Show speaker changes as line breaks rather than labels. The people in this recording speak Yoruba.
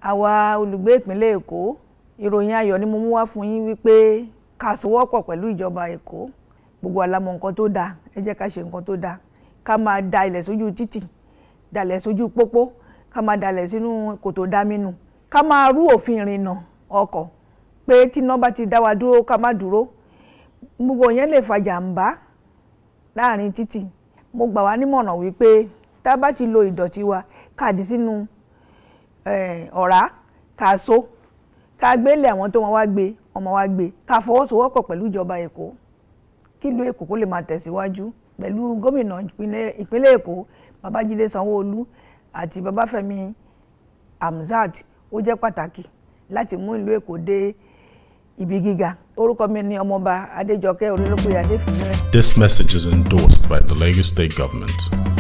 àwa olùgbé ìpínlẹ̀ èkó ìròyìn ayọ̀ ni mo mú wá fún yín wípé ká sowọ́pọ̀ pẹ̀lú ìjọba èkó gbogbo wa la mọ̀ nǹkan tó dáa ẹ jẹ́ ká ṣe nǹkan tó dáa ká máa da ilẹ̀ sójú títì dalẹ̀ sójú pópó ká máa dalẹ̀ sínú kòtò dámínú ká máa rú òfin ìrìnnà ọkọ̀ pé tí iná bá ti dá wa dúró ká má dúró gbogbo yẹn lè fa jàǹbá láàrin títì mo gbà wá nímọ̀ràn wípé tá a bá ti lo ìdọ̀tí wa ká dì sínú ọ̀rá ká so ká gbélé àwọn tó wọn wá gbé ọmọ wa gbé ká fọwọ́sowọ́pọ̀ pẹ̀lú ìjọba èkó kí ìlú èkó kó lè máa tẹ̀síwájú pẹ̀lú gómìnà ìpínlẹ̀ èkó babájídé sanwó-olú àti babáfẹ́mi hamzat ó jẹ́ pàtàkì láti mú ìlú èkó dé ibi gíga orúkọ mi ni ọmọọba adéjọkẹ́ olólùpẹ̀ adéfìlẹ.
This message is endorsed by the Lagos State Government.